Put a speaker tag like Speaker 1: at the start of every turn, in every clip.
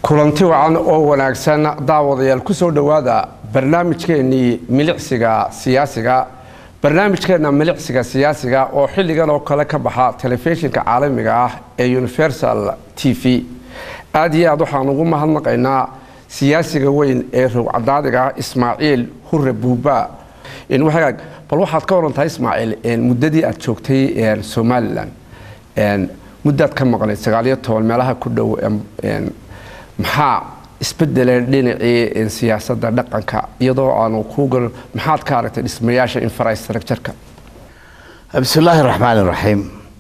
Speaker 1: kulanti wacan oo wanaagsan daawadayaal ku soo dhowaada barnaamijkeennii milicsiga siyaasiga barnaamijkeenna milicsiga siyaasiga oo xilligan oo kale ka baxa telefishinka caalamiga ah ee universal t v aada iyo aad waxaan ugu mahadnaqaynaa siyaasiga weyn ee rowcadaadiga ismaaciil hure buuba wagaag bal waxaad ka warantahay ismaaciil muddadii aad joogtay somalilan muddaad ka maqnayd sagaaliyo toban meelaha ku dhow maxaa isbedelay dhinacii siyaasadda dhaqanka iyadoo aanu kugal maxaad ka aragtay dhismayaasha infrastructureka
Speaker 2: bismillaahi raxmaan iraxiim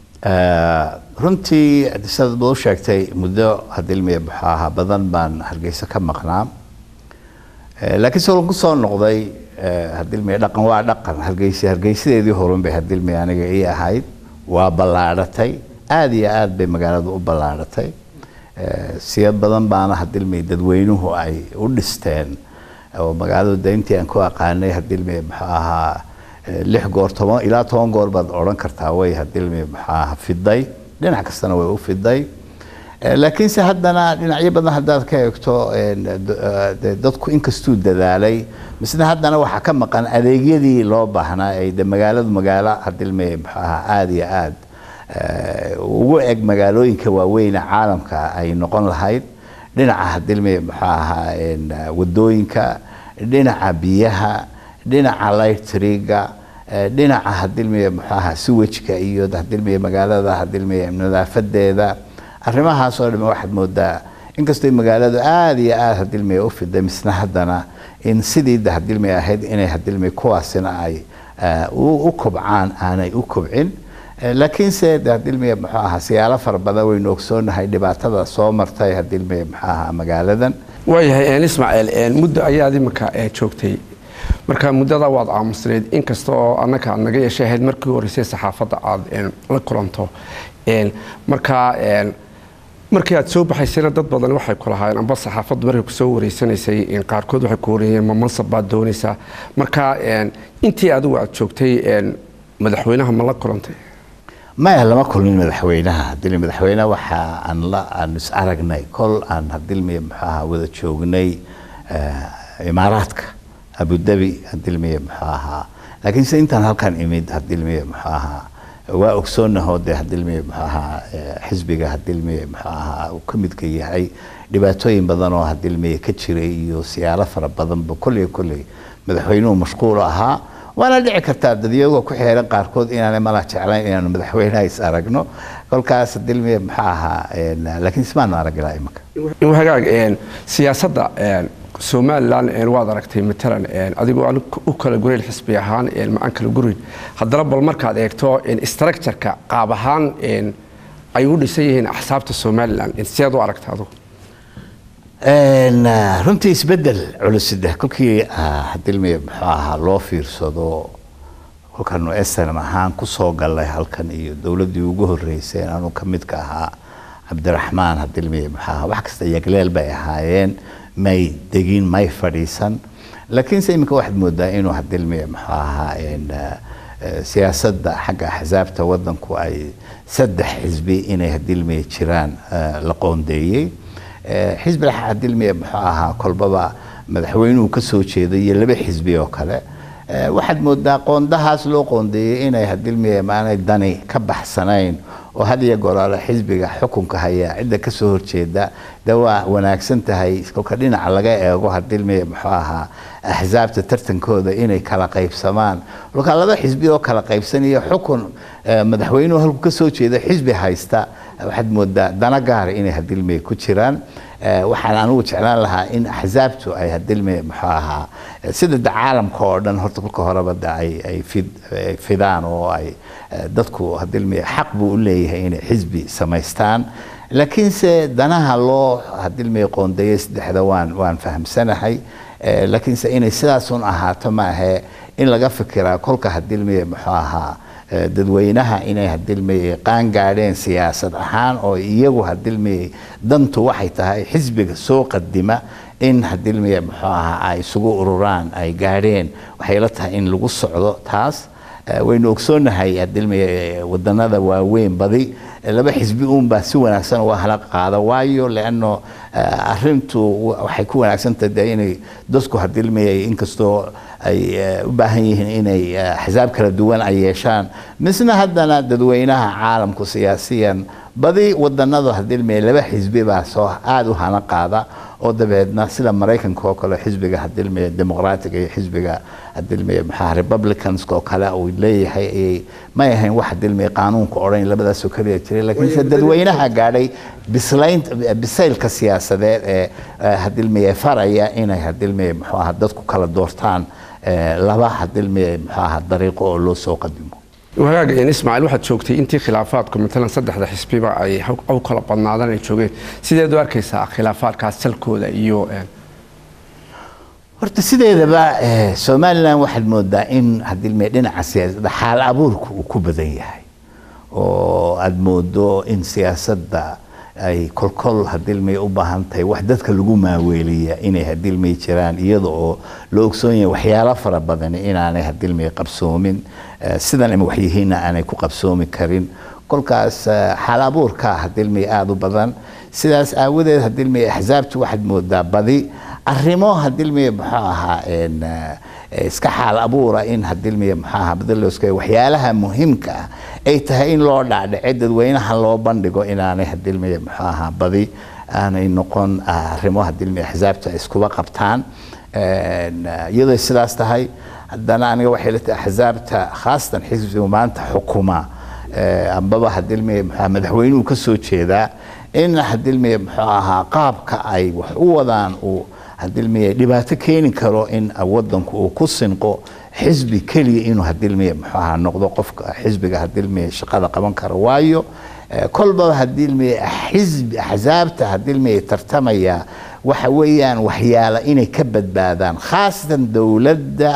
Speaker 2: runtii sidaad bad u sheegtay muddo hadilmiya buxaaha badan baan hargeysa ka maqnaa laakiin se ku soo noqday hadilmiya dhaqan waa dhaqan hargeysa hargeysadeedii horun bay hadilmiya aniga ii ahayd waa ballaadhatay aada iyo aada bay magaaladu u ballaadhatay siyad badan baana hadilmiya dadweynuhu ay u dhisteen oo magaaladu de intii aan ku aqaanay hadilmiya muxuu ahaa lix goor toban ilaa toban goor baad odhan kartaa way hadilmiya muxuu ahaa fiday dhinac kastana way u fiday laakiinse haddana dhinacyo badan haddaad ka eegto dadku inkastuu dadaalay misna haddana waxaa ka maqan adeegyadii loo baahnaa ay de magaaladu magaalo hadilmiya muxuu ahaa aada iyo aada ugu eg magaalooyinka waaweyne caalamka ay noqon lahayd dhinaca hadilmiya muxuu ahaa wadooyinka dhinaca biyaha dhinaca lightriga dhinaca hadilmiya muxuu ahaa siwajka iyo hadilmiya magaalada hadilmiya nadaafadeeda arrimahaas oo dham waxaad moodaa inkastoo magaaladu aada iyo aada hadilmiya u fiday misna haddana in sidii de hadilmiya ahayd inay hadilmiya kuwaasina ay u kobcaan aanay u kobcin laakiinse de hadilmiya muxuu ahaa siyaalo fara badan waynu ogsoonahay dhibaatada soo martay hadilmiya muxuu ahaa magaaladan
Speaker 1: waayahay ismaaciil muddo ayaad imika joogtay marka muddada waad aamusnayd inkasta oo annaka aad naga yeeshay ahayd markii horeysay saxaafadda aada la kulanto marka markii aad soo baxaysayna dad badan waxay ku lahaayeen amba saxaafaddu markay kusoo wareysanaysay qaarkood waxay ku wareeyeen ma mansab baad doonaysaa marka intii adigu aad joogtay madaxweynaha ma la kulantay
Speaker 2: maya lama kulmin madaxweynaha hadilmi madaxweyne waxa aan la aan is aragnay kol aan hadilmiya muxuu ahaa wada joognay imaaraadka abudabi hadilmiya muxuu ahaa laakiinse intaan halkan imid hadilmiya muxuu ahaa waa ogsoonahoo de hadilmiya muxuu ahaa xisbiga hadilmiya muxuu ahaa uu ka midka yahay dhibaatooyin badan oo hadilmiya ka jiray iyo siyaalo fara badanba kolley kolley madaxweynuhu mashquul ahaa waana dhici kartaa dadyagoo ku xeeran qaarkood inaanay mala jeclayn inaanu madaxweynaha is aragno kolkaas dilmiya maxaa ahaa laakiin ismaanu arag ilaa imika
Speaker 1: hagaag siyaasadda somalilan waad aragtay matalan adigoo u kala gurayn xisbi ahaan ma-aan kala gurayn haddana bal markaad eegto structureka qaab ahaan ay u dhisan yihiin axsaabta somalilan sideed u aragta adugu
Speaker 2: runtii isbedel culuside kolkii hadilmiya muxuu ahaa loo fiirsado kolkaanu snm ahaan kusoo galnay halkan iyo dowladdii ugu horeysay anu ka midka ahaa cabdiraxmaan hadilmiya muxuu ahaa wax kasta yagleel bay ahaayeen may degin may fadhiisan laakiinse iminka waxaad moodaa inuu hadilmiya muxuu ahaa siyaasadda xagga axsaabta wadanku ay saddex xisbi inay hadilmiya jiraan la qoondeeyey xisbi hadilmiya muxuu ahaa kolbaba madaxweynuhu ka soo jeeday iyo laba xisbi oo kale waxaad moodaa qoondahaas loo qoondeeyey inay hadilmiya maanay dani ka baxsanayn oo had iyo goraale xisbiga xukunka haya cidda kasoo horjeeda de waa wanaagsan tahay kolka dhinaca laga eego hadilmiya muxuu ahaa axsaabta tartankooda inay kala qaybsamaan kolka laba xisbi oo kala qaybsanaya xukun madaxweynuhu halku kasoo jeeda xisbi haysta waxaad moodaa dana gaara inay hadilmiya ku jiraan waxaan anugu jeclaan lahaa in axsaabtu ay hadilmiya muxuu ahaa sida de caalamka oo dhan horta kolka horeba de ay fidaan oo ay dadku hadilmiya xaq buu u leeyahay inay xisbi samaystaan laakiinse danaha loo hadilmiya qoondeeyay saddexda waan waan fahamsanahay laakiinse inay sidaasun ahaato maahe in laga fikiraa kolka hadilmiya muxuu ahaa dadweynaha inay hadilmiyey qaan gaadheen siyaasad ahaan oo iyagu hadilmiyey dantu waxay tahay xisbiga soo qadima in hadilmiya muxuu ahaa ay isugu ururaan ay gaadheen waxay la tahay in lagu socdo taas waynu ogsoonahay hadilmay wadanada waaweyn badi laba xisbi uunbaa si wanaagsan uga hala qaada waayo leano arintu waxay ku wanaagsantahay de inay dadku hadilmay inkastoo ay u baahan yihiin inay axsaab kala duwan ay yeeshaan misna haddana dadweynaha caalamku siyaasiyan badi wadanadu hadilmay laba xisbi baa soo aada u hana qaada oo dabeedna sida maraykanka oo kale xisbiga hadilmaya dimuqraatiga iyo xisbiga hadilmaya maxaa republicanska oo kale uu leeyahay ayay may ahayn wax hadilmaya qaanuunka odhan labadaasoo kaliya jiray laakiinse dadweynaha gaadhay bislayn bisaylka siyaasadeed ee hadilmaya faraya inay hadilmaya muxuu aha dadku kala doortaan laba hadilmaya muxuu aha dariiqo oo loo soo qadimo
Speaker 1: wagaaga ismaaciil waxaad joogtay intii khilaafaadku matalan saddexda xisbiba ay u kala badnaadaan ay joogeen sideed u arkaysaa khilaafaadkaas salkooda iyo
Speaker 2: horta sideedaba somalilan waxaad moodaa in hadilme dhinaca siyaasadda xaal abuurka uu ku badan yahay oo aada moodo in siyaasadda ay kolkol hadilmay u baahan tahay wax dadka lagu maaweeliya inay hadilmay jiraan iyada oo la ogsoon yahay waxyaalo fara badan inaanay hadilmay qabsoomin sidan ima waxyihiinna aanay ku qabsoomi karin kolkaas xaal abuurka hadilmay aada u badan sidaas aawadeed hadilmay axsaabtu waxaad moodaa badi arrimo hadilmay muxuu ahaa iska xaal abuura in hadilmay muxuu ahaa badalooska waxyaalaha muhiimka ah ay tahay in loo dhacdhace dadweynaha loo bandhigo inaanay hadilmay muxuu ahaa badi aanay noqon arrimo hadilmay axsaabta iskuba qabtaan iyadoo sidaas tahay haddana aniga waxay la tahay axsaabta khaasatan xisbiga maanta xukuma ambaba hadilmay muxuu madaxweynuhu ka soo jeedaa in hadilmay muxuu ahaa qaabka ay wax u wadaan uu hadilmay dhibaato keeni karo in wadanku uu ku sinqo xisbi keliya inuu hadilmay muxuu ahaa noqdo qofka xisbiga hadilmay shaqada qaban karo waayo kolbaba hadilmay xisbi axsaabta hadilmay tartamaya waxa weeyaan waxyaala inay ka badbaadaan khaasatan dowladda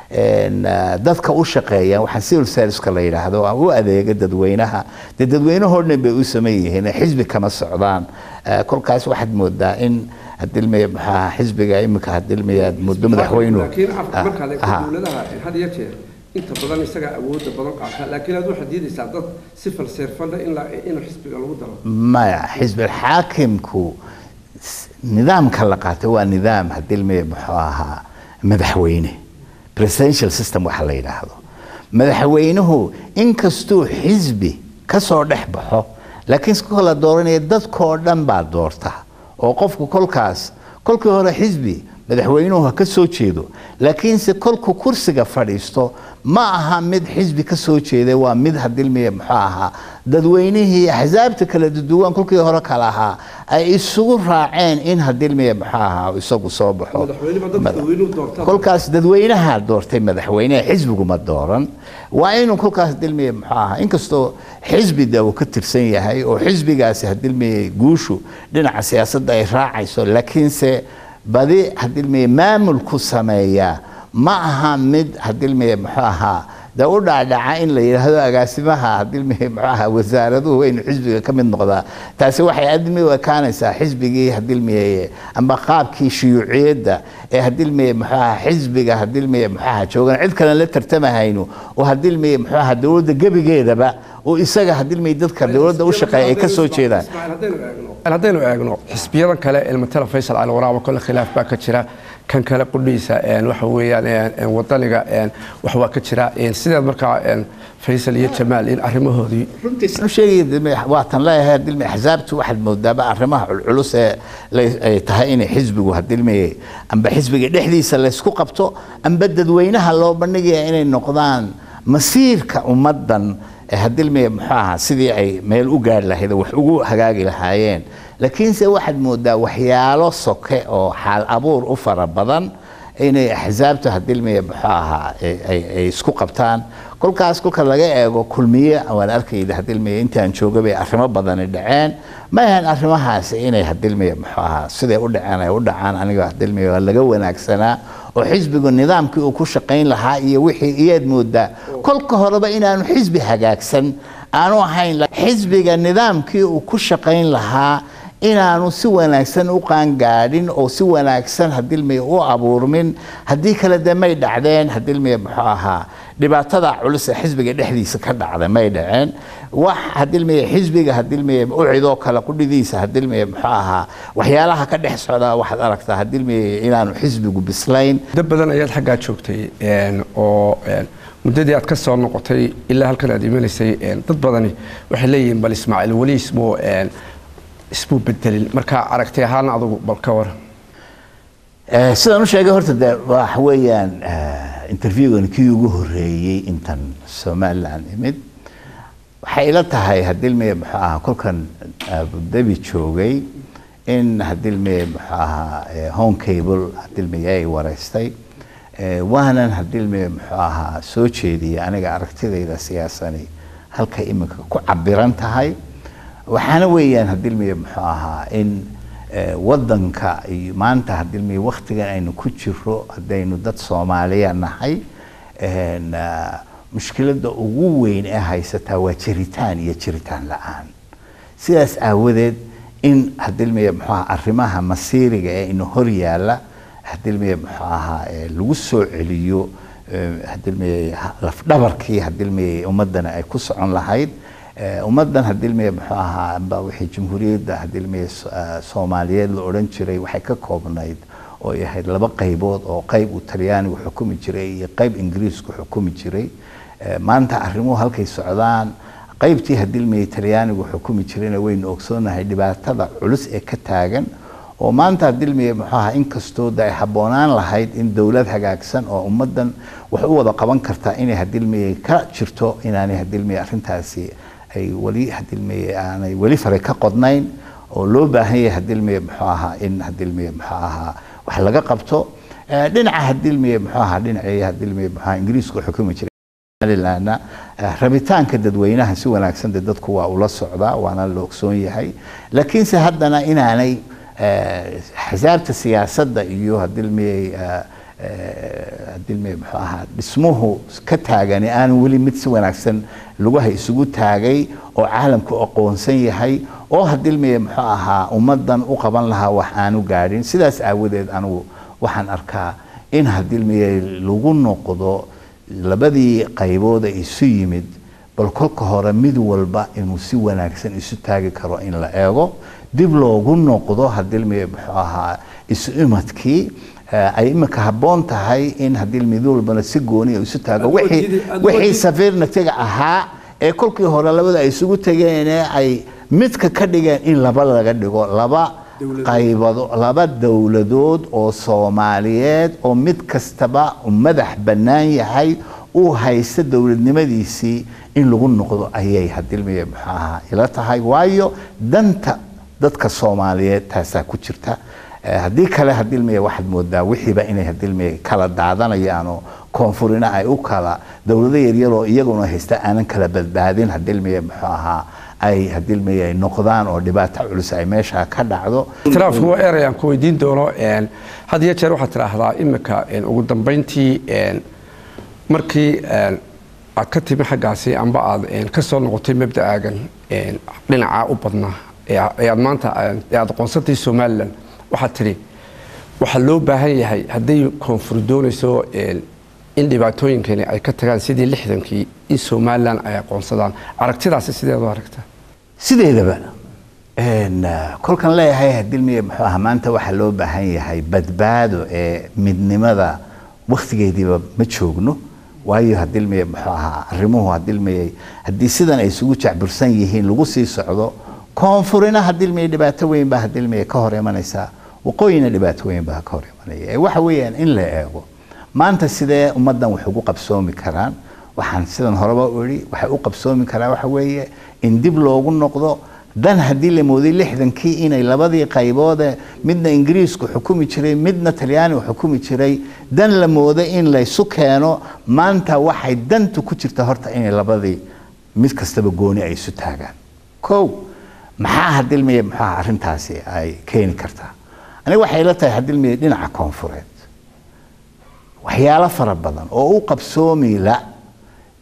Speaker 2: dadka u shaqeeya waxaa civil serviceka la yidhaahdo u adeega dadweynaha dee dadweynahoo dhan bay u saman yihiin xisbi kama socdaan kolkaas waxaad moodaa in hadilmaya maxaa xisbiga imika hadilmaya muddo madaxweynuhu
Speaker 1: laakiin markaad eegto dowladaha had iyo jeer inta badan isagaa awoodda badan qaata laakiin aad waxaad diidaysaa dad si falseerfalla in inuu xisbiga lagu daro
Speaker 2: maya xisbi xaakimku nidaamka la qaatay waa nidaam hadilmaya muxuu ahaa madaxweyne presidential system waxa la yidhaahdo madaxweynuhu inkastuu xisbi ka soo dhex baxo laakiin si la dooranaya dadkoo dhan baa doorta oo qofku kolkaas kolkii hore xisbi madaxweynuhu ha ka soo jeedo laakiinse kolku kursiga fadhiisto ma aha mid xisbi ka soo jeeday waa mid hadilmiya muxuu ahaa dadweynihii axsaabta kala duwan kolkii hore kala ahaa ay isugu raaceen in hadilmiya muxuu ahaa isagu soo baxo kolkaas dadweynaha doortay madaxweyneha xisbigu ma dooran waa inuu kolkaas hadilmiya muxuu ahaa inkastoo xisbi de uu ka tirsan yahay oo xisbigaasi hadilmiya guushu dhinaca siyaasadda ay raacayso laakiinse badi hadilmiya maamulku sameeyaa ma aha mid hadilmiya muxuu ahaa de u dhacdhaca in la yidhaahdo agaasimaha hadilmiya muxuu ahaa wasaaraduhu waynu xisbiga ka mid noqdaa taasi waxay admi u ekaanaysaa xisbigii hadilmiya amba qaabkii shuyuuciyadda ee hadilmiya muxuu ahaa xisbiga hadilmiya muxuu ahaa joogan cid kalen la tartamahayno oo hadilmiya muxuu ahaa dowladda gebigeedaba oo isaga hadilmiya dadka dowladda u shaqeeya ay ka soo jeedaan
Speaker 1: haddaynu eegno xisbiyadan kale ilmatala faysal cali waraabo kole khilaaf baa ka jira kan kale qudhiisa waxa weeyaan wadaniga wax waa ka jira sideed markaa faysal iyo jamaal in arrimahoodii
Speaker 2: sheegay waatan leeyahay hadilmi axsaabtu waxaad moodaaba arrimaha culculus ee ay tahay inay xisbigu hadilmi amba xisbiga dhexdiisa laysku qabto amba dadweynaha loo bandhigaya inay noqdaan masiirka ummaddan hadilmiya muxuu ahaa sidii ay meel u gaari lahayd wax ugu hagaagi lahaayeen laakiinse waxaad moodaa waxyaalo soke oo xaal abuur u fara badan inay axsaabta hadilmiya muxuu ahaa ay isku qabtaan kolkaas kolka laga eego kulmiye waan arkayda hadilmiya intaan jooga bay arrimo badani dhaceen ma ahan arrimahaasi inay hadilmiya muxuu ahaa siday u dhaceen ay u dhacaan aniga hadilmiya waa laga wanaagsanaa oo xisbigu nidaamkii uu ku shaqayn lahaa iyo wixii iyaad moodaa kolka horeba inaanu xisbi hagaagsan aanu ahayn xisbiga nidaamkii uu ku shaqayn lahaa inaanu si wanaagsan u qaangaadhin oo si wanaagsan hadilmiya u abuurmin haddii kale dee may dhacdeen hadilmiya muxuu ahaa dhibaatada culus ee xisbiga dhexdiisa ka dhacda may dhaceen wax hadilmiya xisbiga hadilmiya u cidoo kale qudhidiisa hadilmiya muxuu ahaa waxyaalaha ka dhex socda waxaad aragtaa hadilmiya inaanu xisbigu bislayn
Speaker 1: muddo badan ayaad xaggaa joogtay oo muddadii aad ka soo noqotay ilaa halkan aad imanaysay dad badani waxay leeyihiin bal ismaaciil weli ismuu ismuu bedelin marka aragti ahaan adugu bal ka waran
Speaker 2: sidaan u sheegay horta de waxa weeyaan interviewgan kii ugu horeeyey intan somaliland imid waxay ila tahay hadilmiya muxuu ahaa kolkan abudabi joogay in hadilmiya muxuu ahaa home cable hadilmiya ay wareystay waanan hadilmiya muxuu ahaa soo jeediyay aniga aragtidayda siyaasani halka iminka ku cabiran tahay waxaana weeyaan hadilmiya muxuu ahaa in wadanka iyo maanta hadilmiya waktigan aynu ku jiro haddaynu dad soomaaliya nahay mushkiladda ugu weyn ee haysataa waa jiritaan iyo jiritaan la-aan sidaas aawadeed in hadilmiya muxuu ahaa arrimaha masiiriga ee ina hor yaalla hadilmiya muxuu ahaa lagu soo celiyo hadilmiya lafdhabarkii hadilmiya ummadana ay ku socon lahayd ummadan hadilmiya muxuu ahaa amba wixii jamhuuriyadda hadilmiya soomaaliyeed la odhan jiray waxay ka koobnayd oo ay ahayd laba qaybood oo qayb uu talyaanigu xukumi jiray iyo qayb ingiriisku xukumi jiray maanta arrimuhu halkay socdaan qaybtii hadilmiya talyaanigu xukumi jirayna waynu ogsoonahay dhibaatada culus ee ka taagan oo maanta hadilmiya muxuu ahaa inkastoo de ay habboonaan lahayd in dowlad hagaagsan oo ummadan wax u wada qaban kartaa inay hadilmiya ka jirto inaanay hadilmiya arrintaasi ay weli hadilmiya aanay weli faray ka qodnayn oo loo baahan yahay hadilmiya muxuu ahaa in hadilmiya muxuu ahaa wax laga qabto dhinaca hadilmiya muxuu ahaa dhinacii hadilmiya muxuu ahaa ingiriisku xukumi jiray somalilandna rabitaanka dadweynaha si wanaagsan de dadku waa ula socdaa waana la ogsoon yahay laakiinse haddana inaanay axsaabta siyaasadda iyo hadilmiyey hadilmiyey muxuu ahaa dhismuhu ka taagani aanu weli mid si wanaagsan lugaha isugu taagay oo caalamku aqoonsan yahay oo hadilmiyey muxuu ahaa ummadan u qaban lahaa wax aanu gaadhin sidaas aawadeed anugu waxaan arkaa in hadilmiyey lagu noqdo labadii qaybood ee isu yimid bal kolka hore mid walba inuu si wanaagsan isu taagi karo in la eego dib loogu noqdo hadilmiya muxuu ahaa isu imadkii ay imika habboon tahay in hadii mid walbana si gooniya isu taago wixii safiirnatiga ahaa ee kolkii hore labada ay isugu tageen ee ay midka ka dhigeen in laba laga dhigo laba qaybado laba dowladood oo soomaaliyeed oo mid kastaba madax bannaan yahay uu haysta dowladnimadiisii in lagu noqdo ayay hadilmiya muxuu ahaa ila tahay waayo danta dadka soomaaliyeed taasaa ku jirta haddii kale hadilmiya waxaad moodaa wixiiba inay hadilmiya kala daadanayaan oo koonfurina ay u kala dowlado yaryaroo iyaguna haysta aanan kala badbaadin hadilmiya muxuu ahaa ay hadilmiya ay noqdaan oo dhibaato culus ay meesha ka dhacdo
Speaker 1: ikhtilaafku waa erayaan ku weydiin doono had iyo jeer waxaad tidhaahdaa imika ugu dambayntii markii aad ka timi xaggaasi amba aad ka soo noqotay mabda'aagan dhinacaa u badnaa ee aad maanta ee aad aqoonsantay somalilan waxaad tidhi waxaa loo baahan yahay hadday koonfur doonayso in dhibaatooyinkani ay ka tagaan sidii lixdankii in somalilan ay aqoonsadaan aragtidaasi sideedu aragta
Speaker 2: sideedaba kolkan leeyahay hadilmiya muxuu ahaa maanta waxaa loo baahan yahay badbaado ee midnimada waktigeediiba ma joogno waayo hadilmiya muxuu ahaa arrimuhu hadilmiyay haddii sidan ay isugu jacbursan yihiin lagu sii socdo koonfurina hadilmiya dhibaato weyn baa hadilmiya ka hor imanaysaa waqooyina dhibaato weyn baa ka hor imanaya waxa weeyaan in la eego maanta sidee ummaddan wax ugu qabsoomi karaan waxaan sidan horeba u idhi waxay u qabsoomi karaan waxa weeye in dib loogu noqdo dan haddii la mooday lixdankii inay labadii qayboode midna ingiriisku xukumi jiray midna talyaanigu xukumi jiray dan la mooday in laysu keeno maanta waxay dantu ku jirta horta inay labadii mid kastaba gooni ay isu taagaan kow maxaa hadilmiya muxuaha arrintaasi ay keeni kartaa aniga waxay la tahay hadilmiya dhinaca koonfureed waxyaalo fara badan oo u qabsoomi la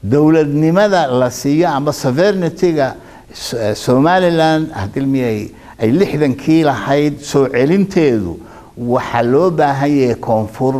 Speaker 2: dowladnimada la siiyo amba sovereigntyga somaliland hadilmiyay ay lixdankii lahayd soo celinteedu waxaa loo baahan yahay koonfur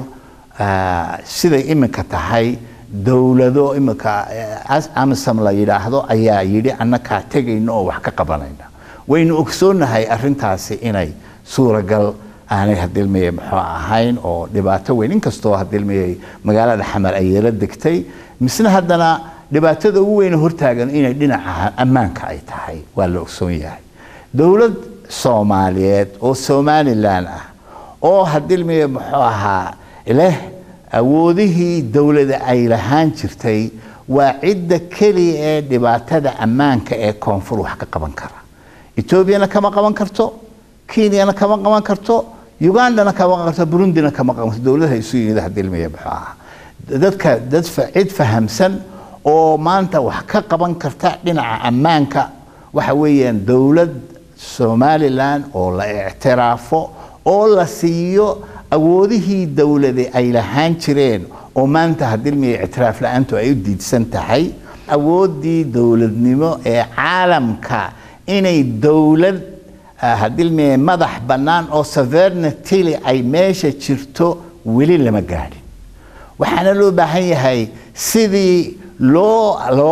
Speaker 2: siday iminka tahay dowlado iminka amisam la yidhaahdo ayaa yidhi annakaa tegayna oo wax ka qabanayna waynu ogsoonahay arintaasi inay suuragal aanay hadilmeye muxuu ahayn oo dhibaato weyn inkastoo hadilmeye magaalada xamar ay yaro degtay misna haddana dhibaatada ugu weyne hortaagan inay dhinaca ammaanka ay tahay waa la ogsoon yahay dowlad soomaaliyeed oo somalilan ah oo hadilmeye muxuu ahaa leh awoodihii dowlada ay lahaan jirtay waa cidda keliya ee dhibaatada ammaanka ee koonfur wax ka qaban kara etoobiyana kama qaban karto kenyana kama qaban karto ugandana kama qaban karto burundina kama qaban karto dowladaha isu yimid hadilmeye muxuu ahaa dadka dad cid fahamsan oo maanta wax ka qaban karta dhinaca ammaanka waxa weeyaan dowlad somalilan oo la ictiraafo oo la siiyo awoodihii dowlade ay lahaan jireen oo maanta hadilmiya ictiraaf la-aantu ay u diidsan tahay awooddii dowladnimo ee caalamka inay dowlad hadilmiya madax bannaan oo sovereignty ay meesha jirto weli lama gaadhin waxaana loo baahan yahay sidii loo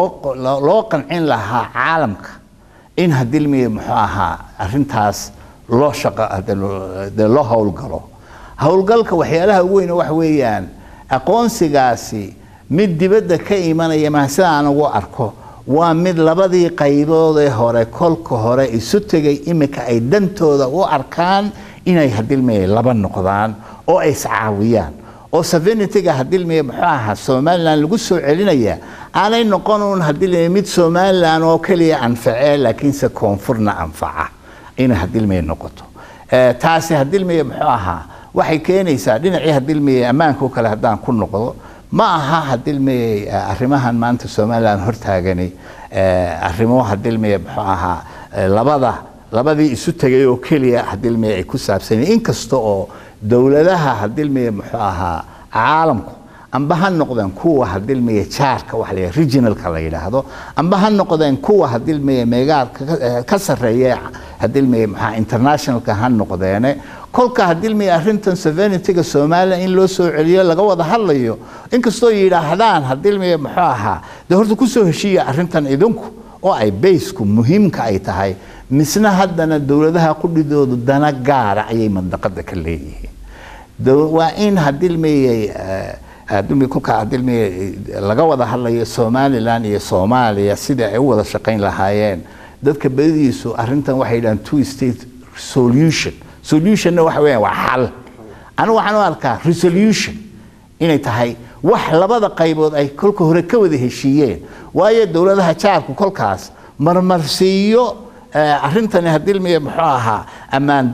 Speaker 2: loo qancin lahaa caalamka in hadilmiya muxuu ahaa arintaas loo shaqo loo howlgalo howlgalka waxyaalaha ugu weyn waxa weeyaan aqoonsigaasi mid dibadda ka imanaya maa sida aan ugu arko waa mid labadii qaybood ee hore kolka hore isu tegay iminka ay dantooda u arkaan inay hadilmaya laba noqdaan oo ay iscaawiyaan oo sovereigntyga hadilmaya muxuu ahaa somalilan lagu soo celinaya aanay noqon uun hadilmaya mid somalilan oo keliya anfacee laakiinse koonfurna anfaca inay hadilmaya noqoto taasi hadilmaya muxuu ahaa waxay keenaysaa dhinacii hadilmaya ammaanka o kale haddaan ku noqdo ma aha hadilmeye arrimahan maanta somalilan hortaagani arrimo hadilmeye muxuu ahaa labada labadii isu tegay oo keliya hadilmeye ay ku saabsanya inkasta oo dowladaha hadilmeye muxuu ahaa caalamku amba ha noqdeen kuwa hadilmeye jaarka waxa la regionalka la yidhaahdo amba ha noqdeen kuwa hadilmeye meegaarka ka sarreeya hadilmeye maxaa internationalka ha noqdeene kolka hadilmeye arrintan sovereigntyga somalilan in loo soo celiyo laga wada hadlayo inkastoo yidhaahdaan hadilmeye muxuu ahaa dee horta kusoo heshiiya arrintan idinku oo ay baysku muhiimka ay tahay misna haddana dowladaha qudhidoodu dana gaara ayay mandaqada ka leeyihiin waa in hadilmeye kolka hadilmeye laga wada hadlayo somalilan iyo soomaaliya sidii ay u wada shaqayn lahaayeen dadka badidiisu arrintan waxay yidhahaan two state solution solutionna waxa weeyaan waa xal anigu waxaan u arkaa resolution inay tahay wax labada qaybood ay kolka hore ka wada heshiiyeen waayo dowladaha jaarku kolkaas marmarsiiyo arrintani hadilmiya muxuu ahaa ammaan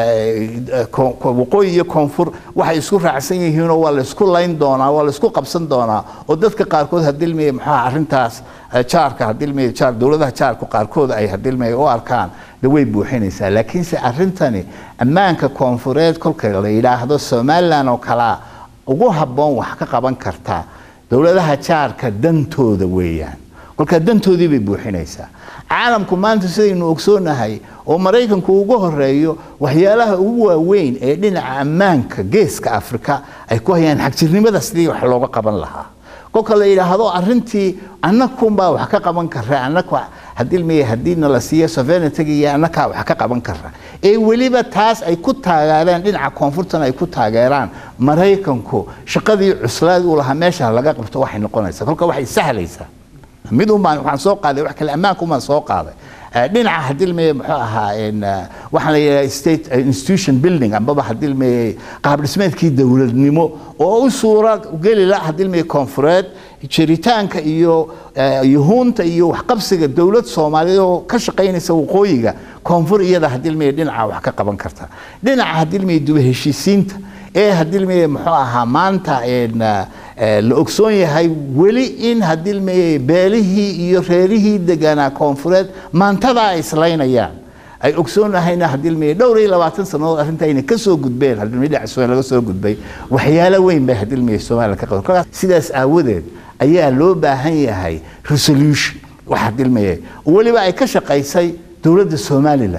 Speaker 2: waqooyi iyo koonfur waxay isku raacsan yihiinoo waa laysku layn doonaa waa laysku qabsan doonaa oo dadka qaarkood hadilmiya muxuu ahaa arrintaas jaarka hadilmiya jaar dowladaha jaarku qaarkood ay hadilmiya u arkaan de way buuxinaysaa laakiinse arrintani ammaanka koonfureed kolka la yidhaahdo somalilan oo kalaa ugu habboon wax ka qaban karta dowladaha jaarka dantooda weeyaan kolkaa dantoodii bay buuxinaysaa caalamku maanta sidaynu ogsoonahay oo maraykanku ugu horeeyo waxyaalaha ugu waaweyn ee dhinaca ammaanka geeska afrika ay ku hayaan xagjirnimada sidii wax looga qaban lahaa kolka la yidhaahdo arintii annakunbaa wax ka qaban kara annaku hadilmaya hadiina la siiyo sovereigntyga iyo annakaa wax ka qaban kara ee weliba taas ay ku taageereen dhinaca koonfurtan ay ku taageeraan maraykanku shaqadii cuslaad uu lahaa meesha laga qabto waxay noqonaysaa kolka waxay sahlaysaa mid un baan waxaan soo qaaday wax kale ammaanka un baan soo qaaday dhinaca hadilmeye muxuu ahaa waxaan la yidhaha state institution building ambaba hadilmeye qaab dhismeedkii dowladnimo oo u suura geli la hadilmeye koonfureed jiritaanka iyo yuhuunta iyo waxqabsiga dowlad soomaaliyeed oo ka shaqaynaysa waqooyiga koonfur iyada hadilmeye dhinaca wax ka qaban karta dhinaca hadilmeye duba heshiisiinta ee hadilmeye muxuu ahaa maanta la ogsoon yahay weli in hadilmeye beelihii iyo reerihii deganaa koonfureed maantada ay islaynayaan ay ogsoonahayna hadilmeye dhowr iyo labaatan sannadood arrinta ayna ka soo gudbeen hadilmeye dhinaca somaliya laga soo gudbay waxyaalo weyn bay hadilmeye somaliya ka qaban kolkaas sidaas aawadeed ayaa loo baahan yahay resolution wax hadilmeye weliba ay ka shaqaysay dowladda somaliland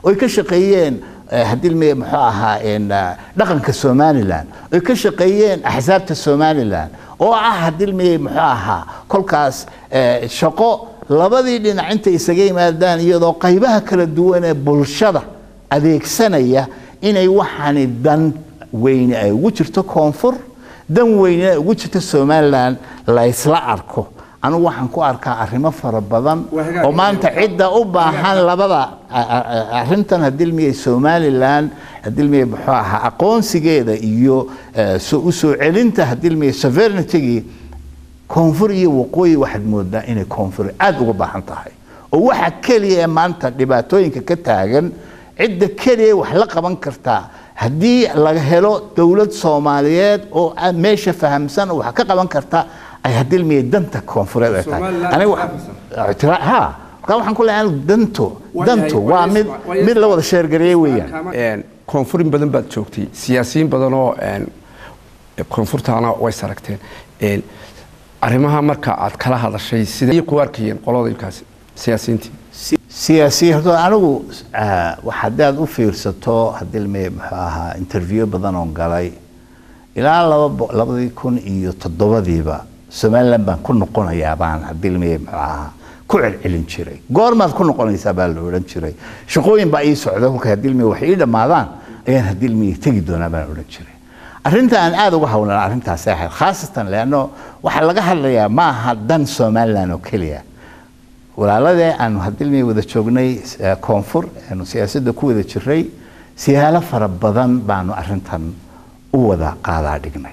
Speaker 2: oy ka shaqeeyeen hadilmiye muxuu ahaa dhaqanka somalilan oy ka shaqeeyeen axsaabta somalilan oo ah hadilmiye muxuu ahaa kolkaas shaqo labadii dhinac intay isaga yimaadaan iyadoo qaybaha kala duwan ee bulshada adeegsanaya inay waxaani dan weyne ay ugu jirto koonfur dan weyne ay ugu jirto somalilan laysla arko anigu waxaan ku arkaa arrimo fara badan oo maanta cidda u baahan labada arintan hadilmiye somalilan hadilmiye muxuu ahaa aqoonsigeeda iyo u soo celinta hadilmiye sovereignitygii koonfur iyo waqooyi waxaad moodaa inay koonfur aada uga baahan tahay oo waxa keliya ee maanta dhibaatooyinka ka taagan cidda keliya wax la qaban kartaa haddii laga helo dowlad soomaaliyeed oo meesha fahamsan oo wax ka qaban karta ay hadilmiye danta koonfureed ay tahay ha markaa waxaan ku leeyahay danto danto waa mid mid la wada sheergareeyey weeyaan
Speaker 1: koonfurin badan baad joogtay siyaasiyiin badan oo koonfurtaana way saragteen arrimaha marka aad kala hadashay sidee ku arkayeen qolooyinkaasi siyaasiyiintii
Speaker 2: siyaasiyiin horta anigu haddaad u fiirsato hadilmiye muxuu ahaa interview badan oon galay ilaa laba labadii kun iyo toddobadiiba somalilan baan ku noqonayaa baan hadilmiye muxuu ahaa ku celcelin jiray goormaad ku noqonaysaa baa la odhan jiray shaqooyin baa ii socda kolka hadilmiye wax ii dhammaadaan ayaan hadilmiye tegi doonaa baan odhan jiray arrinta aan aada uga hawlan arrintaasay ahayd khaasatan leanno waxaa laga hadlayaa ma aha dan somalilan oo keliya walaaladee aanu hadilmiye wada joognay koonfur aanu siyaasadda ku wada jiray siyaalo fara badan baanu arrintan u wada qaadaa dhignay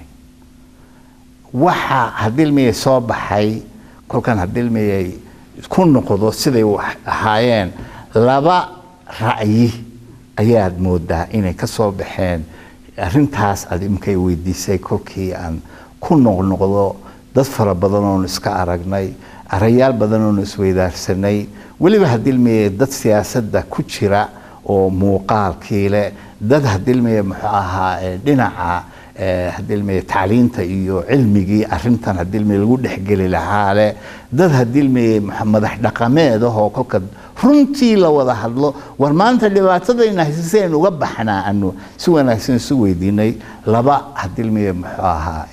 Speaker 2: waxa hadilmiye soo baxay kolkan hadilmiye ku noqdo siday ahaayeen laba ra'yi ayaad moodaa inay ka soo baxeen arrintaas aad imkay weydiisay kolkii aan ku noqnoqdo dad fara badan oonu iska aragnay arayaal badan oonu isweydaarsanay weliba hadilmiye dad siyaasadda ku jira oo muuqaalkii leh dad hadilmiye muxuu ahaa dhinaca hadilmiye tacliinta iyo cilmigii arintan hadilmiye lagu dhexgeli lahaa leh dad hadilmiye madax dhaqameed ahoo kolka runtii la wada hadlo war maanta dhibaatadayna haysa si aynu uga baxnaa anu si wanaagsan isu weydiinay laba hadilmiye muxuu ahaa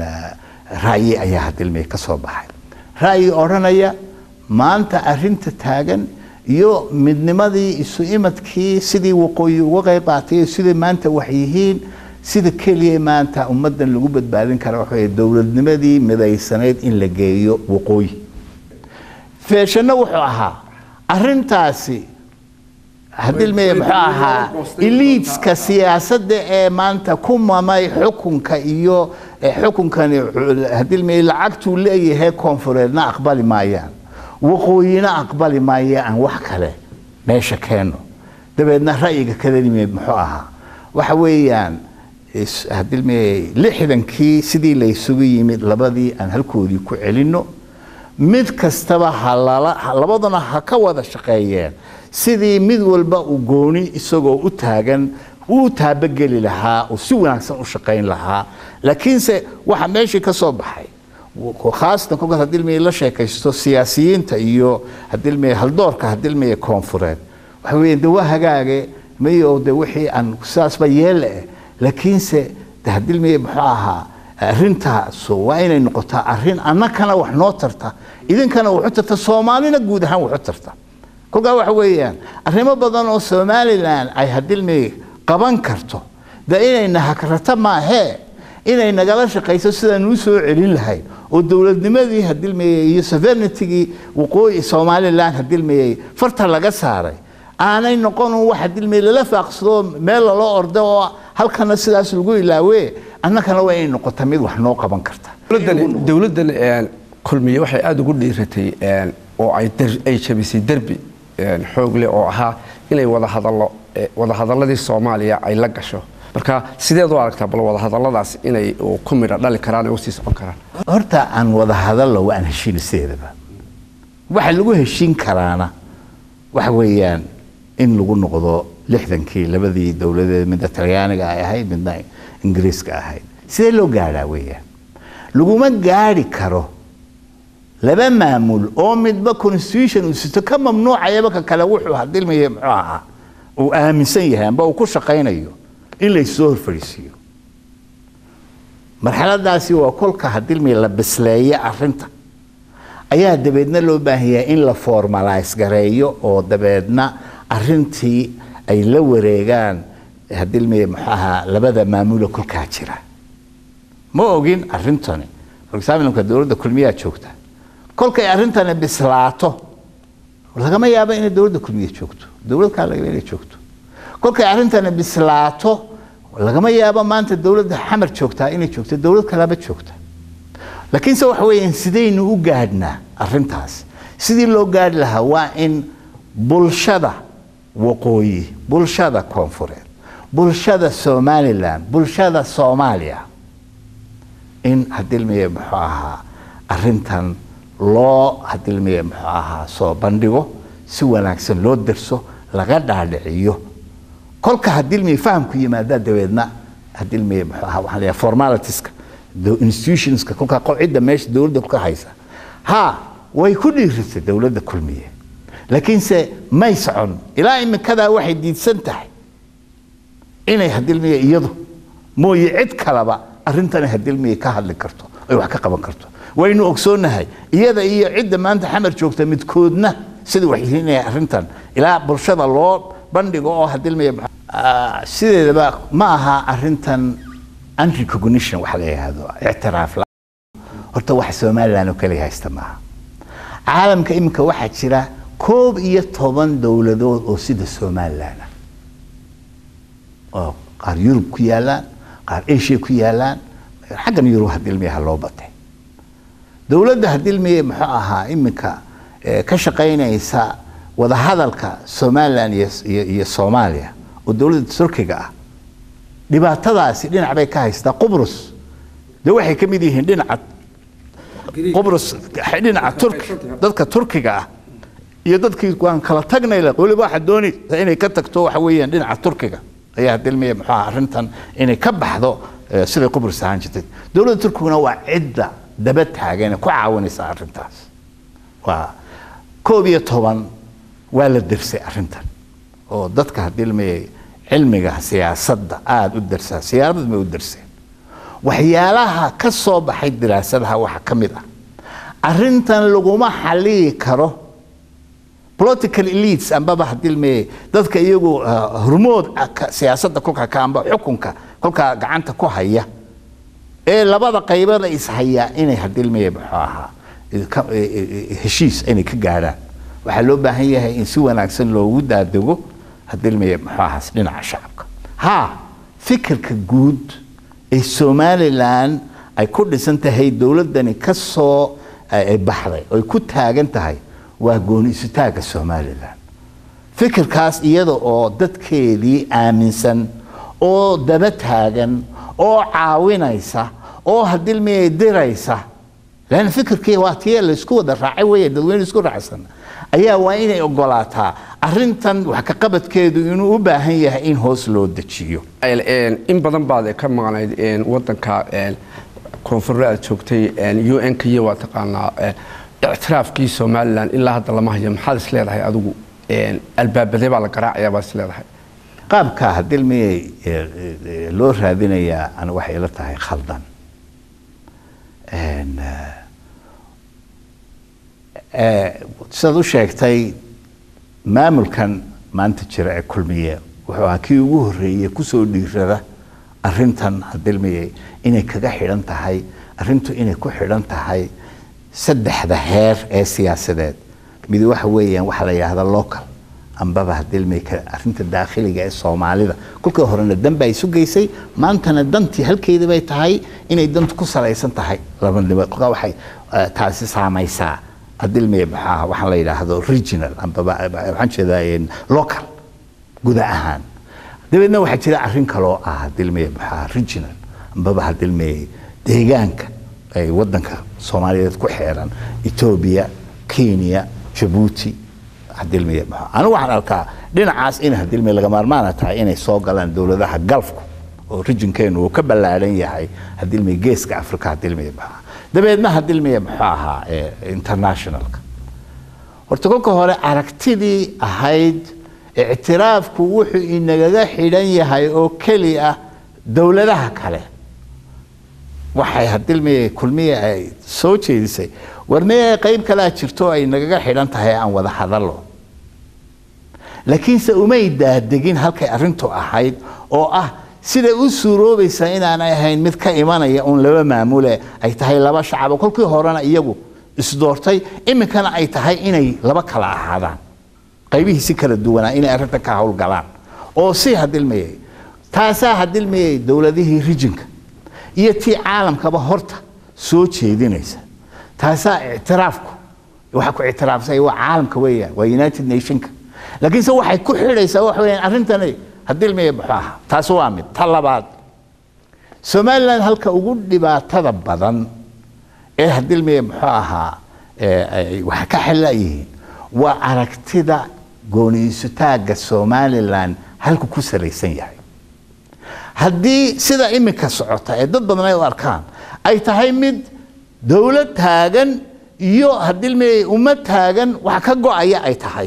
Speaker 2: ra'yi ayaa hadilmiye ka soo baxay ra'yi odhanaya maanta arinta taagan iyo midnimadii isu imadkii sidii waqooyi uga qayb qaatay sidai maanta wax yihiin sida keliya maanta ummaddan lagu badbaadin kara waxa dowladnimadii midaysanayd in la geeyo waqooyi feeshanno wuxuu ahaa arintaasi hadilmeye muxuu ahaa eliidska siyaasadda ee maanta ku mamay xukunka iyo xukunkani hadilmeye lacagtuu leeyahay koonfureedna aqbali maayaan waqooyina aqbali maaya aan wax kale meesha keeno dabeedna ra'yiga kadanimeed muxuu ahaa waxa weeyaan hadilmeye lixdankii sidii laysugu yimid labadii aan halkoodii ku celinno mid kastaba halabaduna ha ka wada shaqeeyeen sidii mid walba uu gooni isagoo u taagan uu taabageli lahaa uu si wanaagsan u shaqayn lahaa laakiinse waxa meeshii ka soo baxay khaasatan kolkaas hadilmeye la sheekaysto siyaasiyiinta iyo hadilmeye haldoorka hadilmeye koonfureed waxa weeye de waa hagaage mayo de wixii aan sidaasba yeelle eh laakiinse de hadilmeye muxuu ahaa arrintaas waa inay noqotaa arrin annakana wax noo tarta idinkana waxu tarta soomaalina guud ahaan waxu tarta kolkaa waxa weeyaan arrimo badan oo somalilan ay hadilmeye qaban karto de inayna hagrata maahee inay nagala shaqayso sidaan u soo celin lahayd oo dowladnimadii hadilmeye iyo sovereignitygii waqooyi somalilan hadilmeye farta laga saaray aanay noqon wax hadilmeye lala faaqsado meel lala ordo oo halkana sidaas lagu ilaawe annakana waa inay noqota mid wax noo qaban karta
Speaker 1: dowladdan kulmiye waxay aada ugu dhiiratay oo ay jabisay derbi xoog leh oo ahaa inay wadahadallo wadahadaladii soomaaliya ay la gasho marka sideed u aragtaa bal wadahadaladaas inay ku midha dhali karaan oo sii socon karaan
Speaker 2: horta aan wada hadallo waa aan heshiin sideedaba waxa lagu heshiin karaana waxa weeyaan in lagu noqdo lixdankii labadii dowladeed midda talyaaniga ay ahayd midna ingiriiska ahayd sidee loo gaadhaa weeyaan laguma gaadhi karo laba maamul oo midba constitution uu sito ka mamnuucayaba ka kale wuxuu hadilmaya muxuu ahaa uu aaminsan yahay amba uu ku shaqaynayo in laysoo horfadhiisiiyo marxaladaasi waa kolka hadilmi la bisleeye arinta ayaa dabeedna loo baahan yahay in la formalize gareeyo oo dabeedna arintii ay la wareegaan hadilmi muxuaha labada maamulo kolkaa jira ma ogin arintani for example dowladda kulmiyaa joogta kolkay arrintani bislaato lagama yaabo inay dowladda kulmiya joogto dowlad kaa laga inay joogto kolkay arrintani bislaato lagama yaabo maanta dowladda xamar joogtaa inay joogto dowlad kalaba joogta laakiinse waxa weeyaan sidaynu u gaadhnaa arrintaas sidii loo gaadhi lahaa waa in bulshada waqooyi bulshada koonfureed bulshada somalilan bulshada soomaaliya in hadilmiye muxuu ahaa arintan loo hadilmiye muxuu ahaa soo bandhigo si wanaagsan loo darso laga dhaadhiciyo kolka hadilmiye fahamku yimaadaa dabeedna hadilmiye muxuu ahaa waxaan leeyahay formalitiska institutionska kolkaa cidda meesha dowladda ka haysa ha way ku dhiirisay dowladda kulmiye laakiinse may socon ilaa imikadaa waxay diidsan tahay inay hadilmiye iyadu mooye cid kaleba arrintani hadilmiye ka hadli karto ay wax ka qaban karto waynu ogsoonahay iyada iyo cidda maanta xamar joogta midkoodna sida waxyihiinaya arrintan ilaa bulshada loo bandhigo oo hadilmiye sideedaba ma aha arrintan unrecognition waxa la yidhaahdo ictiraaf la horta wax somaliland oo kaliya haysta maaha caalamka iminka waxaa jira koob iyo toban dowladood oo sida somaliland ah oo qaar yurub ku yaalaan qaar asia ku yaalaan xaggan yurub hadilmiyaha loo batay dowladda hadilmiye muxuu ahaa iminka ka shaqaynaysa wadahadalka somaliland iyo soomaaliya oo dowladda turkiga ah dhibaatadaasi dhinac bay ka haystaa qubrus de waxay ka mid yihiin dhinaca qubrus dhinaca turki dadka turkiga ah iyo dadkii waan kala tagnay weliba waxaa doonaysa inay ka tagto waxa weeyaan dhinaca turkiga ayaa dilmiya muxuu ahaa arrintan inay ka baxdo siday qubrus ahaan jirtay dowladda turkiguna waa cidda daba taagan ku caawinaysa arrintaas waa koob iyo toban waa la dersay arrintan oo dadka hadilmiyay cilmiga siyaasadda aada u darsaa siyaasad may u darseen waxyaalaha ka soo baxay diraasadaha waxaa ka mid ah arrintan laguma xaliyi karo political elites ambaba hadilmeye dadka iyagu hormood siyaasadda kolkaa ka amba xukunka kolkaa gacanta ku haya ee labada qaybada ishayaa inay hadilmeye muxuu ahaa heshiis inay ka gaadhaan waxaa loo baahan yahay in si wanaagsan loogu daadego hadilmeye muxuu ahaas dhinaca shacabka ha fikirka guud ee somalilan ay ku dhisan tahay dowladdani ka soo baxday oy ku taagan tahay waa gooni isutaagga somalilan fikirkaas iyada oo dadkeedii aaminsan oo daba taagan oo caawinaysa oo hadilmiyay diraysa lan fikirkii waa tii laysku wada raacay wey dadweyne isku raacsan ayaa waa inay ogolaataa arintan wax ka qabadkeedu inuu u baahan yahay in hoos loo dejiyo
Speaker 1: in badan baad ka maqnayd wadanka koonfurre aad joogtay un k waa taqaanaa ictiraafkii somalilan ilaa hadda lama hayo maxaad is leedahay adigu albaabadee baa la garaacayaa baad is leedahay
Speaker 2: qaabka hadilmiyay loo raadinayaa ana waxay ila tahay khaldan sidaad u sheegtay maamulkan maanta jira ee kulmiye wuxuu ahaa kii ugu horreeyey kusoo dhiirada arintan hadilmiyay inay kaga xidhan tahay arintu inay ku xidhan tahay saddexda heer ee siyaasadeed mid waxa weeyaan waxaa la yidhahda local ambaba hadilmay arinta daakhiliga ee soomaalida kolkii horena dan baa isu geysay maantana dantii halkeedii bay tahay inay dantu ku salaysan tahay labanimo kolkaa waxay taasi saamaysaa hadilmay maxaa waxaan la yidhaahdo regional ambaba waxaan jeedaa local guda ahaan dabeedna waxaa jira arrin kaloo ah hadilmay maxaa regional ambaba hadilmay deegaanka ay wadanka soomaaliyeed ku xeeran etoobiya kenya jabuuti hadilmiye maxaa anigu waxaan arkaa dhinacaas in hadilmiye laga maarmaana tahay inay soo galaan dowladaha galfku oo rijinkeenu uu ka ballaadhan yahay hadilmiye geeska afrika hadilmiye maxaa dabeedna hadilmiye muxuu ahaa internationalka horta kolka hore aragtidii ahayd ictiraafku wuxuu inagaga xidhan yahay oo keli ah dowladaha kale waxay hadilmiye kulmiye ay soo jeedisay war miyay qayb kalea jirto ay nagaga xidhan tahay aan wada hadallo laakiinse umay daadegin halkay arrintu ahayd oo ah siday u suuroobaysaa inaanay ahayn mid ka imanaya uun laba maamule ay tahay laba shacabo kolkii horena iyagu isdoortay iminkana ay tahay inay laba kala ahaadaan qaybihii si kala duwanaa inay arrinta ka howlgalaan oo si hadilmayay taasaa hadilmayay dowladihii rijinka iyo tii caalamkaba horta soo jeedinaysa taasaa ictiraafku waxa ku ictiraafsay waa caalamka weeyaan waa united nationka laakiinse waxay ku xidhaysaa waxa weeyaan arrintani hadilmaya muxuu ahaa taas waa mid ta labaad somaliland halka ugu dhibaatada badan ee hadilmaya muxuu ahaa waxa ka xelayihiin waa aragtida gooniisutaagga somaliland halku ku salaysan yahay haddii sida iminka socota ee dad badan ay u arkaan ay tahay mid dowlad taagan iyo hadilmaya ummad taagan wax ka go-aya ay tahay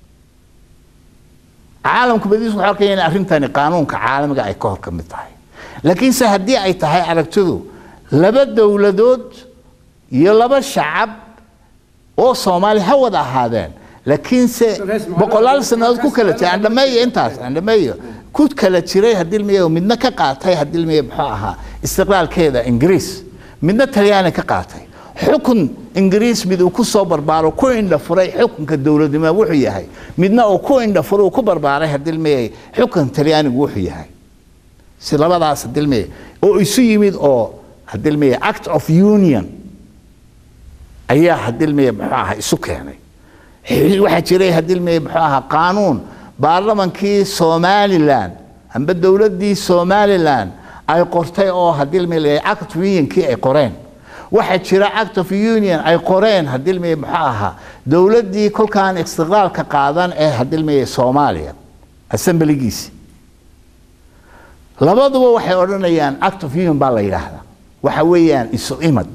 Speaker 2: caalamku badiisu waxay arkaya in arrintani qaanuunka caalamiga ay ka hor ka mid tahay laakiinse haddii ay tahay aragtidu laba dowladood iyo laba shacab oo soomaali ha wada ahaadeen laakiinse boqolaal sannadood ku kala jira andhameeyo intaas andhameeyo ku kala jiray hadilmiya midna ka qaatay hadilmiya muxuu ahaa istiqlaalkeeda ingiriis midna talyaani ka qaatay xukun ingiriis mid uu ku soo barbaaro ku indhafuray xukunka dowladnimo wuxuu yahay midna uu ku indhafuray uu ku barbaaray hadilmiyay xukunka talyaanigu wuxuu yahay si labadaas hadilmiya oo isu yimid oo hadilmiya act of union ayaa hadilmiya muxuu ahaa isu keenay waxaa jiray hadilmiya muxuu ahaa qaanuun baarlamankii somaliland amba dowladdii somaliland ay qortay oo hadilmiya act of unionkii ay qoreen waxaa jira act of union ay qoreen hadilmiya muxuu ahaa dowladdii kolkaan istiqlaalka qaadan ee hadilmiya soomaaliya assemblygiisi labaduba waxay odhanayaan act of union baa la yidhaahdaa waxa weeyaan isu imad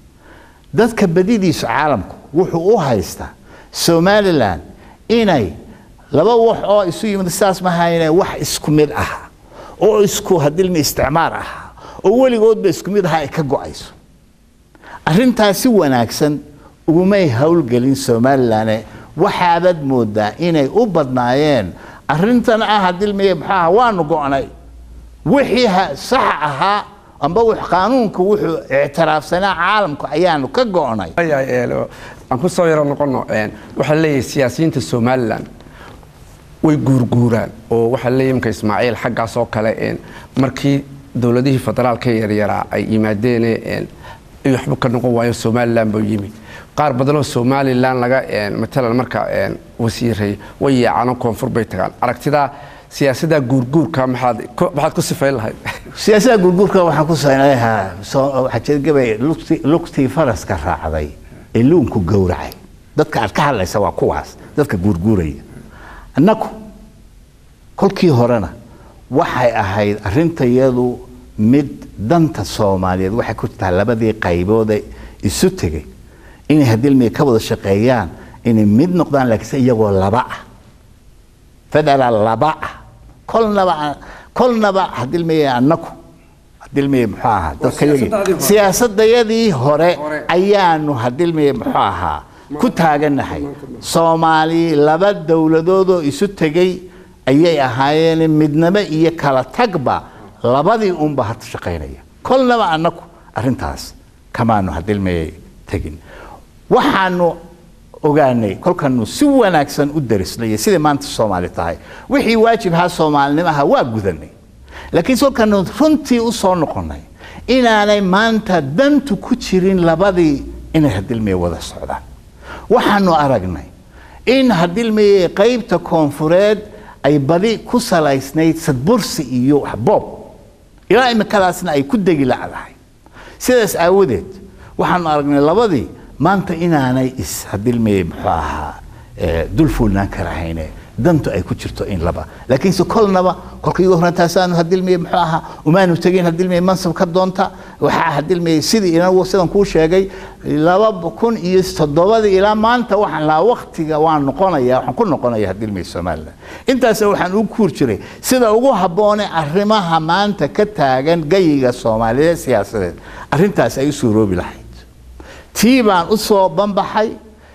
Speaker 2: dadka badidiisu caalamku wuxuu u haystaa somaliland inay laba wax oo isu yimid sidaas mahayne wax isku mid ah oo isku hadilmi isticmaar ah oo weligoodba isku mid aha ay ka go-ayso arrintaas si wanaagsan ugumay howlgelin somaliland waxaabad moodaa inay u badnaayeen arrintan ah hadilmiye maxaa waanu go-nay wixii sax ahaa amba qaanuunka wuxuu ictiraafsanaa caalamku ayaanu ka go-nay
Speaker 1: aan ku soo yaro noqono waxaa leeyahay siyaasiyiinta somaliland way guurguuraan oo waxaa leeyahay imka ismaaciil xaggaas oo kale markii dowladihii federaalka yaryaraa ay yimaadeen waxba ka noqon waayo somaliland buu yimi qaar badanoo somaliland laga matalan marka wasiiray way yaacano koonfur bay tagaan aragtidaa siyaasadda guurguurka maxaad maxaad ku sifayn lahayd
Speaker 2: siyaasadda guurguurka waxaan ku saynayaa waxaa jira gabay lugtii faraska raacday ee luunku gowracay dadka aad ka hadlaysa waa kuwaas dadka guurguuraya annaku kolkii horena waxay ahayd arrintayadu mid danta soomaaliyeed waxay ku jirtaa labadii qayboode isu tegay inay hadilmiya ka wada shaqeeyaan inay mid noqdaan laakiinse iyagoo laba ah federaal laba ah kolnaba kolnaba hadilmiya annaku hadilmiya muxuu ahaa dadkayagii siyaasadayadii hore ayaanu hadilmiya muxuu ahaa ku taaganahay soomaali laba dowladoodoo isu tegay ayay ahaayeen midnimo iyo kala tagba labadii unba hata shaqaynaya kolnaba annaku arrintaas kamaanu hadilmaya tegin waxaanu ogaanay kolkanu si wanaagsan u darisnay siday maanta soomaali tahay wixii waajibhaa soomaalinimaha waa gudanay laakiin kolkanu runtii u soo noqonay inaanay maanta dantu ku jirin labadii inay hadilmaya wada socdaan waxaanu aragnay in hadilmaya qaybta koonfureed ay badi ku salaysnayd sadbursi iyo waxboob ilaa imikadaasna ay ku degi lacdahay sidaas aawadeed waxaanu aragnay labadii maanta inaanay is hadilmaya muxuu ahaa dul fuulnaan karahayne dantu ay ku jirto in laba laakiinse kolnaba kolka igu horreyn taasaanu hadilmiyey muxuu ahaa umaanu tegin hadilmiyey mansab ka doonta waxaa hadilmiyey sidii inagu sidan kuu sheegay laba kun iyo toddobadii ilaa maanta waxaan lahaa waktiga waan noqonaya waxaan ku noqonaya hadilmiyey somaliland intaas waxaan ugu kuur jiray sida ugu habboone arrimaha maanta ka taagan gayiga soomaaliyeed siyaasadeed arrintaas ay u suuroobi lahayd tii baan u soo banbaxay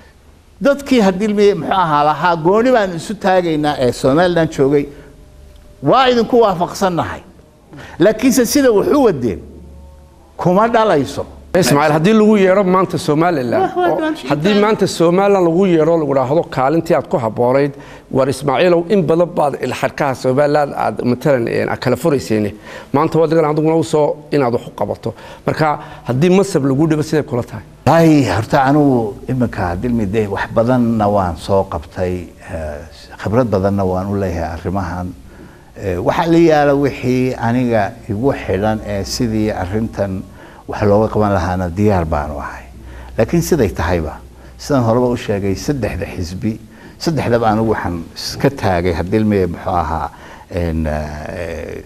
Speaker 2: dadkii hadilmiyey muxuu ahaa lahaa gooni baan isu taagaynaa ee somaliland joogay waa idinku waafaqsannahay laakiinse sida wax u wadeen kuma dhalayso
Speaker 1: ismaaciil haddii lagu yeero maanta somalilan
Speaker 2: Wah, wah,
Speaker 1: oo-
Speaker 2: waan
Speaker 1: haddii
Speaker 2: sheegay.
Speaker 1: maanta somalilan lagu yeero lagu dhaahdo kaalintii aad ku haboonayd war ismaaciilow in badan baad ilxarkaha somalilan aad matalan een, aad kala furayseen maanta wadigan adiguna u soo inaad wax u qabato marka haddii masab lagu dhibo siday kula tahay
Speaker 2: ay horta anugu iminka dilmide wax badanna waan soo qabtay eh, khibrad badanna waan u leeyahay arrimahan Eh, waxaa la yaala wixii aniga igu xidhan ee sidii arrintan wax looga qaban lahaana diyaar baanu ahay laakiin siday tahayba sidaan horeba u sheegay saddexda xisbi saddexdaba anigu waxaan iska taagay hadilmeye muxuu ahaa en, eh,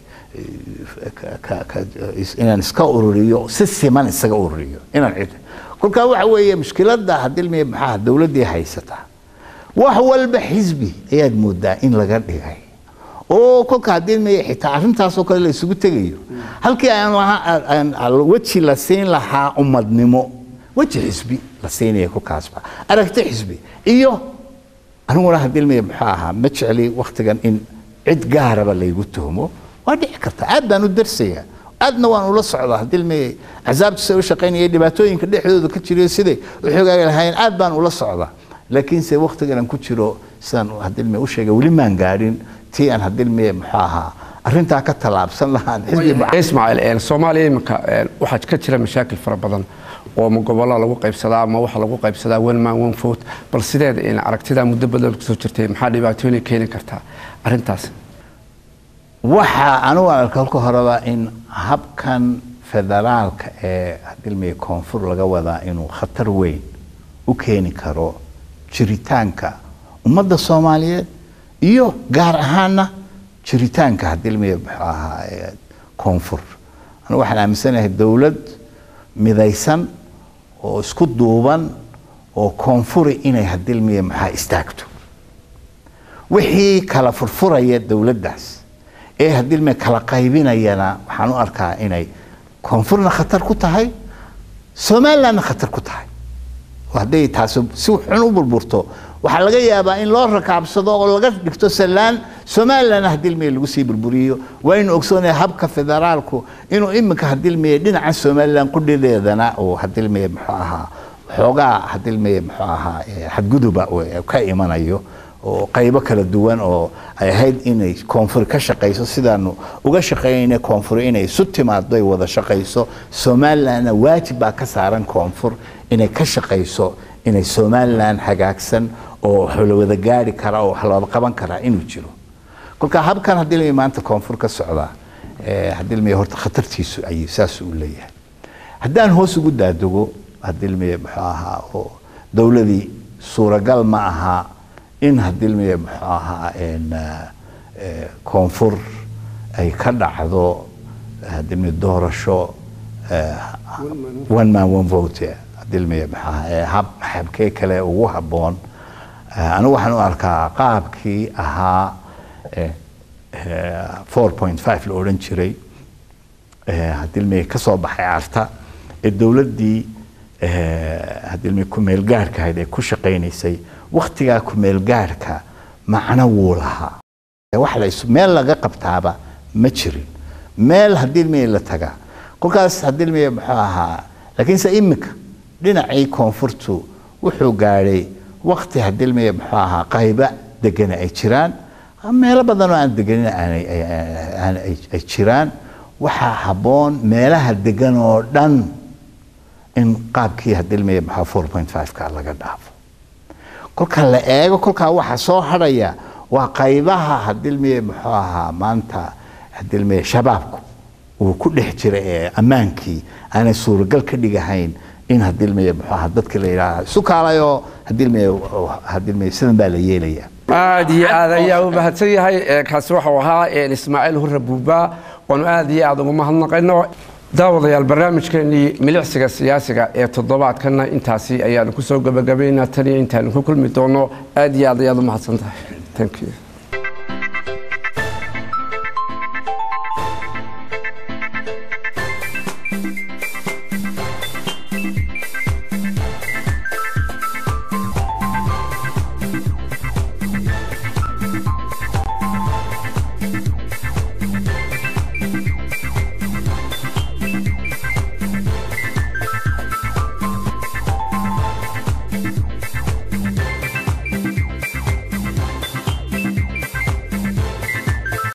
Speaker 2: ka- ka- ka- is- inaan iska ururiyo si siman isaga ururiyo inaan cid kolkaa waxa weeye mushkiladda hadilmeye muxuu ahaa dowladdii haysata wax walba xisbi ayaad moodaa in laga dhigay oo kolka haddii may xitaa arrintaasoo kale la isugu tegayo halkii aan lahaa aan- aan weji la siin lahaa ummadnimo weji xisbi la siinaya kolkaasba aragti xisbi iyo aniguna haddii may muxuu ahaa ma jecli waktigan in cid gaaraba laygu tuhmo waa dhici karta aad baan u darsaya aadna waan ula socdaa haddii may axsaabta sida u shaqaynaya dhibaatooyinka dhexdooda ka jirayo siday u xogaagi lahaayeen aad baan ula socdaa laakiinse waktigan aan ku jiro sidaan haddii may u sheegay weli maan gaadhin tii aan haddii may muxuu ahaa arrintaa ka tallaabsan lahaan xisbi muca-
Speaker 1: ismaaciil een, soomaaliya iminka een, waxaa ka jira mashaakil fara badan oo ma gobollada lagu qaybsadaa ma waxa lagu qaybsadaa one man one vote bal sideed een, aragtidaa muddo badan kusoo jirtay maxaa dhibaatooyin keeni kartaa arrintaas
Speaker 2: waxaa anugu aan arka halka horeba in habkan federaalka ee hadilmay koonfur laga wadaa inuu khatar weyn u keeni karo jiritaanka ummadda soomaaliyeed iyo gaar ahaana jiritaanka hadilmay muxuu ahaa ee koonfur anigu waxaan aaminsanahay dowlad midaysan oo isku duuban oo koonfuri inay hadilmay maxaa istaagto wixii kala furfuraya dowladdaas ee haddii ilme kala qaybinayana waxaan u arkaa inay koonfurna khatar ku tahay somalilandna khatar ku tahay oo hadday taasi si xun u burburto waxaa laga yaabaa in loo rakaabsado oo laga dhigto sallaan somalilandna haddii ilmeye lagu sii burburiyo waa inu ogsoonaya habka federaalku inuu iminka haddii ilmeye dhinaca somaliland qudhideedana uu haddii ilmeye muxuu ahaa xoogaa haddii ilmeye muxuu ahaa eh, xadguduba uu ka imanayo oo qaybo kala duwan oo ay ahayd inay koonfur ka shaqayso sidaanu uga shaqaynayna koonfur inay isu timaado ay wada shaqayso somalilandna waajib baa ka saaran koonfur inay ka shaqayso inay somaliland hagaagsan oo wax la wada gaari kara oo wax la wada qaban karaa inuu jiro kolka habkan haddii la maanta koonfur ka socdaa eh, haddii la horta khatartiisu ay saas u leeyahay haddaan hoos ugu daadego haddii la muxuu ahaa oo dowladii suuragal ma aha in hadilmiye muxuu ahaa en, eh, koonfur ay ka dhacdo hadilmiye doorasho eh, one man one vote hadilmiye muxuu ahaa eh, hab habkee kale ugu habboon Eh, anigu waxaan u arkaa qaabkii ahaa eh, eh, 4.5 la odhan jiray eh, hadilmiye ka soo baxay arta ee dowladdii eh, hadilmiye ku-meel gaarhka ahayd ee ku shaqaynaysay waktigaa ku-meel gaarhka macno wuu lahaa wax la isu meel laga qabtaaba ma jirin meel haddii ilmiye la tagaa kolkaas haddii ilmiye muxuu ahaa laakiinse iminka dhinacii koonfurtu wuxuu gaadhay wakti haddii ilmiye muxuu ahaa qayba degana ay jiraan meelo badan oo aan deganin aanay- ay- ay- ay ay jiraan waxaa habboon meelaha degan oo dhan in qaabkii haddii ilmiye muxuu 4.5ka laga dhaafo kolka la eego kolkaa waxa soo hadhaya waa qaybaha hadilmiye muxuu ahaa maanta hadilmiye shabaabku uu ku dhex jira ee ammaankii aanay suuragal ka dhigahayn in hadilmiye muxuu ahaa dadka la yidhaaha isu kaalayoo hadilmiye hadilmiye sidan baa la yeelaya
Speaker 1: aad iyo aad ayaa u mahadsan yahay kaasi waxau ahaa ismaaciil hurre buuba waanu aad iyo aad ugu mahadnaqayno daawadayaal barnaamijkeenii milicsiga siyaasiga ee toddobaadkana intaasi ayaanu kusoo gabagabaynaa taniyo intaanu ku kulmi doono aad iyo aad ayaad u mahadsan tahay thank you